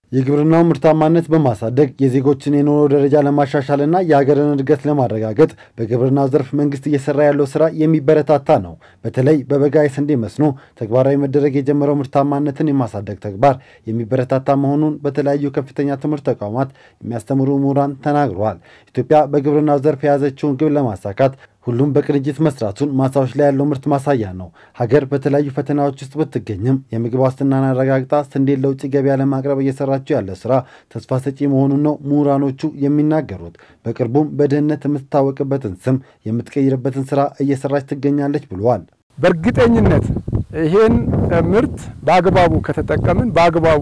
የግብርናው ምርታማነት በማሳደግ የዜጎችን የኑሮ ደረጃ ለማሻሻልና የሀገርን እድገት ለማረጋገጥ በግብርናው ዘርፍ መንግስት እየሰራ ያለው ስራ የሚበረታታ ነው። በተለይ በበጋ የስንዴ መስኖ ተግባራዊ መደረግ የጀመረው ምርታማነትን የማሳደግ ተግባር የሚበረታታ መሆኑን በተለያዩ ከፍተኛ ትምህርት ተቋማት የሚያስተምሩ ምሁራን ተናግረዋል። ኢትዮጵያ በግብርናው ዘርፍ የያዘችውን ግብ ለማሳካት ሁሉም በቅንጅት መስራቱን ማሳዎች ላይ ያለው ምርት ማሳያ ነው። ሀገር በተለያዩ ፈተናዎች ውስጥ ብትገኝም የምግብ ዋስትናን አረጋግጣ ስንዴን ለውጭ ገበያ ለማቅረብ እየሰራችው ያለ ስራ ተስፋ ሰጪ መሆኑን ነው ምሁራኖቹ የሚናገሩት። በቅርቡም በድህነት የምትታወቅበትን ስም የምትቀይርበትን ስራ እየሰራች ትገኛለች ብለዋል። በእርግጠኝነት ይሄን ምርት በአግባቡ ከተጠቀምን በአግባቡ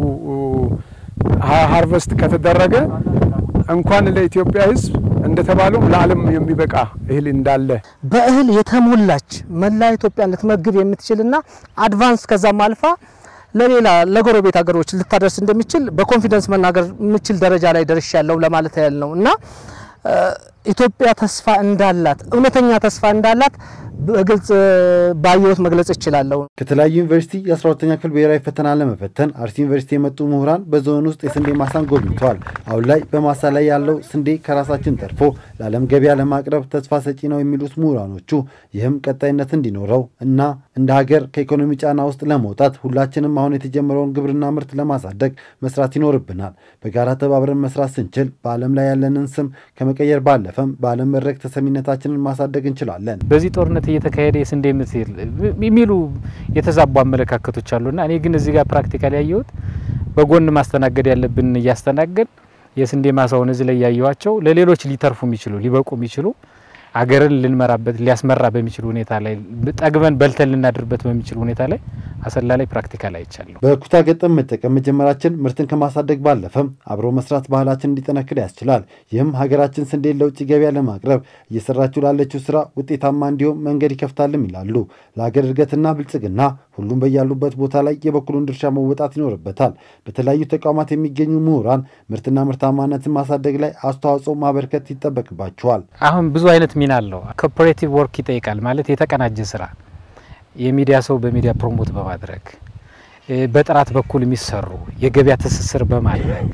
ሃርቨስት ከተደረገ እንኳን ለኢትዮጵያ ሕዝብ እንደተባለው ለዓለም የሚበቃ እህል እንዳለ በእህል የተሞላች መላ ኢትዮጵያን ልትመግብ የምትችልና አድቫንስ ከዛም አልፋ ለሌላ ለጎረቤት ሀገሮች ልታደርስ እንደሚችል በኮንፊደንስ መናገር የምችል ደረጃ ላይ ደርሻለሁ ለማለት ያህል ነው እና ኢትዮጵያ ተስፋ እንዳላት እውነተኛ ተስፋ እንዳላት በግልጽ ባየሁት መግለጽ እችላለሁ። ከተለያዩ ዩኒቨርሲቲ የ12ተኛ ክፍል ብሔራዊ ፈተና ለመፈተን አርሲ ዩኒቨርሲቲ የመጡ ምሁራን በዞን ውስጥ የስንዴ ማሳን ጎብኝተዋል። አሁን ላይ በማሳ ላይ ያለው ስንዴ ከራሳችን ተርፎ ለዓለም ገበያ ለማቅረብ ተስፋ ሰጪ ነው የሚሉት ምሁራኖቹ ይህም ቀጣይነት እንዲኖረው እና እንደ ሀገር ከኢኮኖሚ ጫና ውስጥ ለመውጣት ሁላችንም አሁን የተጀመረውን ግብርና ምርት ለማሳደግ መስራት ይኖርብናል። በጋራ ተባብረን መስራት ስንችል በዓለም ላይ ያለንን ስም ከመቀየር ባለፈም በዓለም መድረክ ተሰሚነታችንን ማሳደግ እንችላለን። በዚህ ጦርነት እየተካሄደ የስንዴ ምትል የሚሉ የተዛቡ አመለካከቶች አሉና እኔ ግን እዚህ ጋር ፕራክቲካል ያየሁት በጎን ማስተናገድ ያለብን እያስተናገድ የስንዴ ማሳውን እዚህ ላይ ያየኋቸው ለሌሎች ሊተርፉ የሚችሉ ሊበቁ የሚችሉ አገርን ልንመራበት ሊያስመራ በሚችል ሁኔታ ላይ ጠግበን በልተን ልናድርበት በሚችል ሁኔታ ላይ አሰላ ላይ ፕራክቲካል አይቻለሁ። በኩታ ገጠም መጠቀም መጀመራችን ምርትን ከማሳደግ ባለፈም አብሮ መስራት ባህላችን እንዲጠነክር ያስችላል። ይህም ሀገራችን ስንዴን ለውጭ ገበያ ለማቅረብ እየሰራችው ላለችው ስራ ውጤታማ እንዲሆን መንገድ ይከፍታልም ይላሉ። ለሀገር እድገትና ብልጽግና ሁሉም በያሉበት ቦታ ላይ የበኩሉን ድርሻ መወጣት ይኖርበታል። በተለያዩ ተቋማት የሚገኙ ምሁራን ምርትና ምርታማነትን ማሳደግ ላይ አስተዋጽኦ ማበርከት ይጠበቅባቸዋል። አሁን ብዙ አይነት ሚና አለው። ኮኦፐሬቲቭ ወርክ ይጠይቃል ማለት የተቀናጀ ስራ የሚዲያ ሰው በሚዲያ ፕሮሞት በማድረግ በጥራት በኩል የሚሰሩ የገበያ ትስስር በማድረግ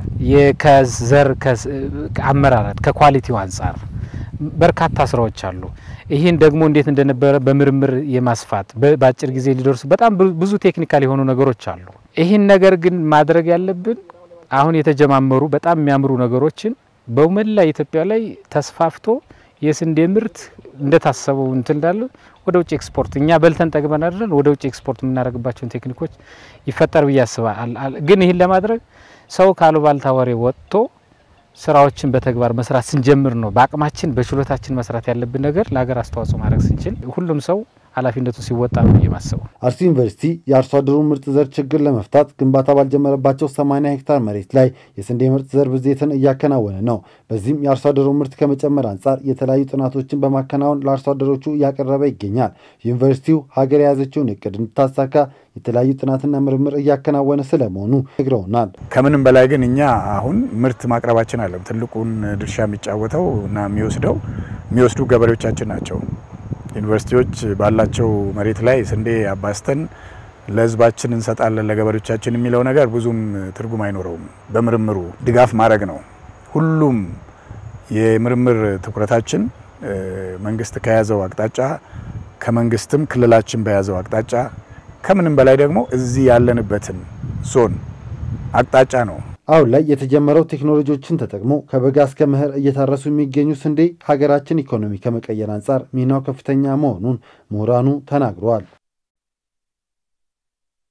ከዘር አመራረት ከኳሊቲው አንጻር በርካታ ስራዎች አሉ። ይህን ደግሞ እንዴት እንደነበረ በምርምር የማስፋት በአጭር ጊዜ ሊደርሱ በጣም ብዙ ቴክኒካል የሆኑ ነገሮች አሉ። ይህን ነገር ግን ማድረግ ያለብን አሁን የተጀማመሩ በጣም የሚያምሩ ነገሮችን በመላ ኢትዮጵያ ላይ ተስፋፍቶ የስንዴ ምርት እንደታሰበው እንትን እንዳለ ወደ ውጭ ኤክስፖርት እኛ በልተን ጠግበን አይደለን ወደ ውጭ ኤክስፖርት የምናደርግባቸውን ቴክኒኮች ይፈጠር ብዬ አስባለሁ። ግን ይህን ለማድረግ ሰው ካሉባልታ ወሬ ወጥቶ ስራዎችን በተግባር መስራት ስንጀምር ነው በአቅማችን በችሎታችን መስራት ያለብን ነገር ለሀገር አስተዋጽኦ ማድረግ ስንችል ሁሉም ሰው ኃላፊነቱን ሲወጣ ነው የማስበው። አርሲ ዩኒቨርሲቲ የአርሶ አደሩን ምርጥ ዘር ችግር ለመፍታት ግንባታ ባልጀመረባቸው 80 ሄክታር መሬት ላይ የስንዴ ምርጥ ዘር ብዜትን እያከናወነ ነው። በዚህም የአርሶ አደሩን ምርት ከመጨመር አንጻር የተለያዩ ጥናቶችን በማከናወን ለአርሶ አደሮቹ እያቀረበ ይገኛል። ዩኒቨርሲቲው ሀገር የያዘችውን እቅድ እንድታሳካ የተለያዩ ጥናትና ምርምር እያከናወነ ስለመሆኑ ነግረውናል። ከምንም በላይ ግን እኛ አሁን ምርት ማቅረባችን አለም ትልቁን ድርሻ የሚጫወተው እና የሚወስደው የሚወስዱ ገበሬዎቻችን ናቸው። ዩኒቨርሲቲዎች ባላቸው መሬት ላይ ስንዴ አባስተን ለሕዝባችን እንሰጣለን ለገበሬዎቻችን የሚለው ነገር ብዙም ትርጉም አይኖረውም። በምርምሩ ድጋፍ ማድረግ ነው። ሁሉም የምርምር ትኩረታችን መንግስት ከያዘው አቅጣጫ ከመንግስትም ክልላችን በያዘው አቅጣጫ ከምንም በላይ ደግሞ እዚህ ያለንበትን ዞን አቅጣጫ ነው። አሁን ላይ የተጀመረው ቴክኖሎጂዎችን ተጠቅሞ ከበጋ እስከ መኸር እየታረሱ የሚገኙ ስንዴ ሀገራችን ኢኮኖሚ ከመቀየር አንጻር ሚናው ከፍተኛ መሆኑን ምሁራኑ ተናግረዋል።